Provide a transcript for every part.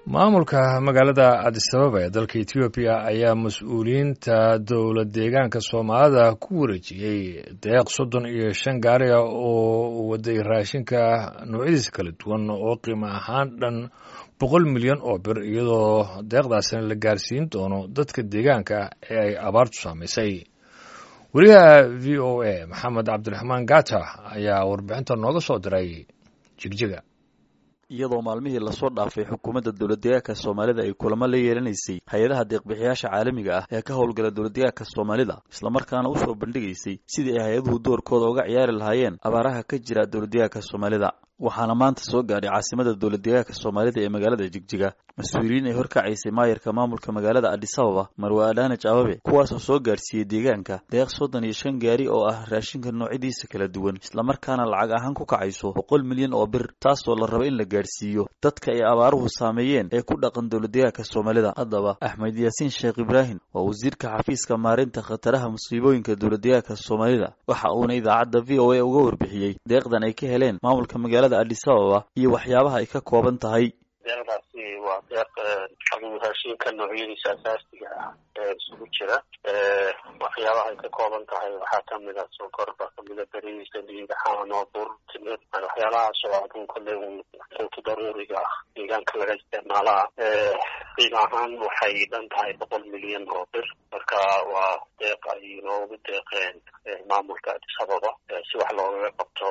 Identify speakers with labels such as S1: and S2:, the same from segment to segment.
S1: maamulka magaalada adisababa ee dalka etoobiya ayaa mas-uuliyiinta dowlad deegaanka soomaalida ku wareejiyey deeq soddon iyo shan gaari ah oo waday raashinka noocyadiisa kala duwan oo qiimo ahaan dhan boqol milyan oo bir iyadoo deeqdaasina la gaarsiin doono dadka deegaanka ee ay abaartu saamaysay weriyaha v o a maxamed cabdiraxmaan gata ayaa warbixinta nooga soo diray jigjiga
S2: iyadoo maalmihii lasoo dhaafay xukuumadda dowladdeegaanka soomaalida ay kulamo la yeelanaysay hay-adaha deeqbixiyaasha caalamiga ah ee ka howlgala dowladdeegaanka soomaalida islamarkaana usoo bandhigaysay sidii ay hay-aduhu doorkooda uga ciyaari lahaayeen abaaraha ka jira dowladdeegaanka soomaalida waxaana maanta soo gaadhay caasimada dowladdeegaanka soomaalida ee magaalada jigjiga mas-uuliyiin ay horkacaysay maayarka maamulka magaalada adisababa marwe adhaanaj ababe kuwaasoo soo gaadhsiiyey deegaanka deeq soddon iyo shan gaari oo ah raashinka noocyadiisa kala duwan islamarkaana lacag ahaan ku kacayso boqol milyan oo bir taasoo la raba in la gaadhsiiyo dadka ay abaaruhu saameeyeen ee ku dhaqan dowladdeegaanka soomaalida haddaba axmed yaasiin sheekh ibraahim waa wasiirka xafiiska maarinta khataraha musiibooyinka dowladdeegaanka soomaalida waxa uuna idaacadda v o a uga warbixiyey deeqdan ay ka heleen maamulka magaalada adisababa iyo waxyaabaha ay ka kooban tahay
S3: deeqdaasi waa deeq raashinka noocyadiisa asaasiga ah ee isugu jira waxyaabaha ay ka kooban tahay waxaa kamid a sokor baa kamida beriis saliid caano bur timir waxyaalahaas oo adun kole quutu daruuriga ah deegaanka laga isticmaalaa qiim ahaan waxay dhan tahay boqol milyan oo bir marka waa deeq ay noogu deeqeen maamulka adisababa si wax loogaga qabto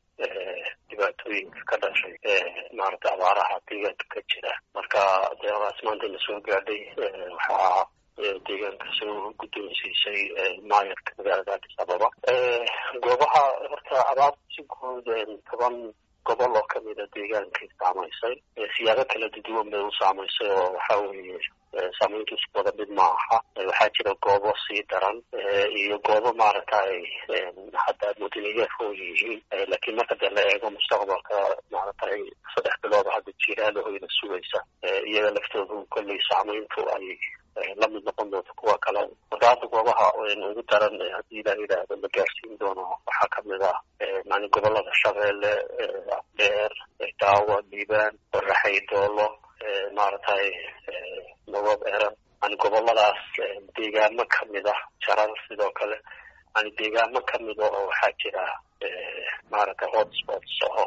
S3: dhibaatooyinka ka dhashay maarata abaaraha deegaanka ka jira marka deeqdaas maanta la soo gaadhay waxaa deegaanka soo guddoonsiisay maayarka magaalada adis ababa goobaha horta abaarta si guud toban gobol oo kamida deegaankay saamaysay siyaabo kala duwan bay u saamaysay oo waxa weeye saamayntu isku wada mid ma aha waxaa jira goobo sii daran iyo goobo maaragtay hadda mudaniyaafoo yihiin laakiin marka dee la eego mustaqbalka maaragtay saddex bilood hadda jiiraalahoyna sugaysa iyaga laftoodu kolley saamayntu ay la mid noqon doonto kuwa kale marka hadda goobaha ugu daran haddii la yidhaahdo la gaarsiin doono waxaa kamid ah yani gobolada shabeelle afdheer daawa liibaan baraxay doolo maaragtay nabad eran yani goboladaas deegaamo kamid ah jarar sidoo kale yani deegaamo kamida oo waxaa jira maaragtay hotspots oo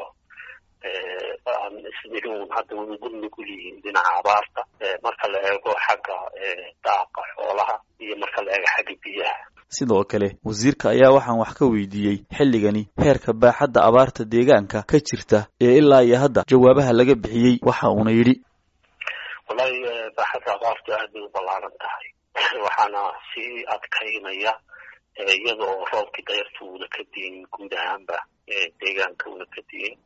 S3: aan ismirin hadda ugu nugul yihiin dhinaca abaarta marka la eego xagga daaqa xoolaha iyo marka la eego xagga biyaha
S2: sidoo kale wasiirka ayaa waxaan wax ka weydiiyey xilligani heerka baaxadda abaarta deegaanka ka jirta ee ilaa iyo hadda jawaabaha laga bixiyey waxa uuna yidhi
S3: wallahi baaxadda abaartu aad bay u ballaaran tahay waxaana sii adkaynaya iyada oo roobkii dayarta uuna ka diin guud ahaanba deegaanka uuna ka diin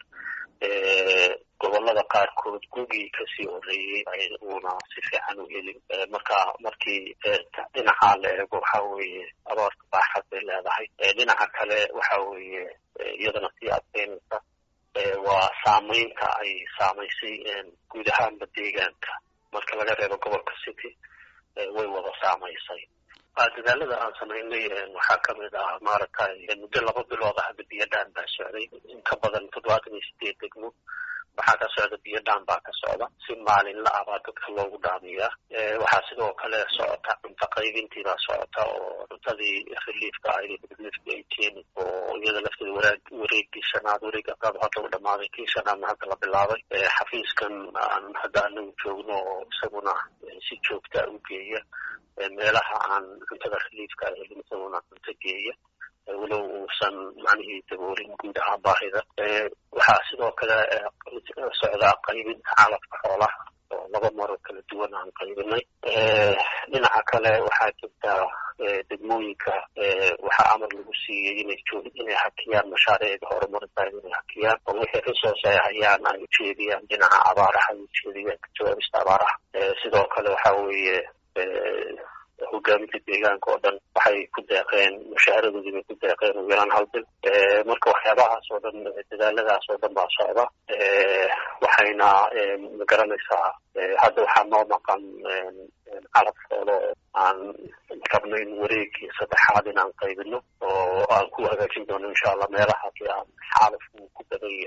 S3: gobolada qaarkood gugii kasii horeeyey uuna si fiican u helin marka markii dhinaca la eego waxa weeye abaarta baaxad bay leedahay dhinaca kale waxa weeye iyadana sii adkeynaysa waa saamaynta ay saamaysay guud ahaanba deegaanka marka laga reebo gobolka city way wada saamaysay dadaalada aan samaynay waxaa kamid ah maaragtay muddo laba bilooda hadda biyo dhaan baa socday in ka badan toddobaatan iyo sideed degmo waxaa ka socda biyo dhaan baa ka socda si maalinla ah baa dadka loogu dhaamiyaa waxaa sidoo kale socota cunto qaybintii baa socota oo cuntadii reliefka ahayd reliefka ay keeni oo iyada lafteeda waraag wareegii shanaad wareeg afraad hadda u dhamaaday kii shanaadna hadda la bilaabay xafiiskan aan hadda anagu joogno oo isaguna si joogta u geeya meelaha aan cuntada reliefka ahelin isaguna cunto geeya walow uusan macnihii daboolin guud ahaan baahida waxaa sidoo kale socdaa qaybinta calafka xoolaha oo laba maro kala duwan aan qaybinay dhinaca kale waxaa jirta degmooyinka waxaa amar lagu siiyey inay joog inay hakiyaan mashaariicda horumarinta inay hakiyaan oo wixii resource ay hayaan ay ujeediyaan dhinaca abaaraha ay ujeediyaan kajawaabista abaaraha sidoo kale waxa weeye hogaaminta deegaanka oo dhan waxay ku deeqeen mushaaharadoodii bay ku deeqeen ugu yaraan hal bil marka waxyaabahaas oo dhan dadaaladaas oo dhan baa socda waxayna magaranaysaa hadda waxaa noo maqan calab xoolo aan rabno in wareegii saddexaad in aan qaybino oo aan ku hagaajin doono insha allah meelahaasi aan xaalafku ku badan yahay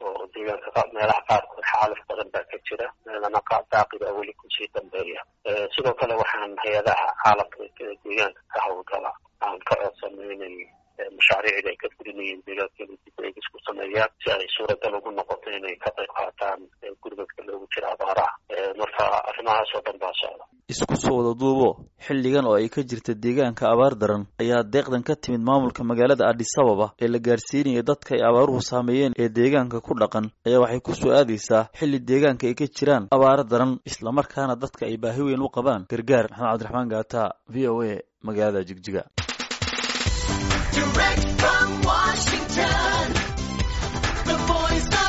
S3: oo deegaanka meelaha qaarkood xaalif badan baa ka jira meelana daaqida weli kusii dambeeya sidoo kale waxaan hay-adaha caalamka deegaanka ka hawlgala aan ka codsanay inay mashaariicda ay ka fulinayeen deegaanka inay dib eegis ku sameeyaan si ay suuragal ugu noqoto inay ka qayb qaataan gurmadka loogu jira abaaraha marka arrimahaas oo dhan baa socda
S2: isku soo wada duubo xilligan oo ay ka jirta deegaanka abaar daran ayaa deeqdan ka timid maamulka magaalada adis ababa ee la gaarsiinaya dadka ay abaaruhu saameeyeen ee deegaanka ku dhaqan ayaa waxay ku soo aadaysaa xilli deegaanka ay ka jiraan abaaro daran islamarkaana dadka ay baahi weyn u qabaan gargaar maxamed cabdiraxmaan gaata v o a magaalada jigjiga
S4: Direct from Washington, the voice of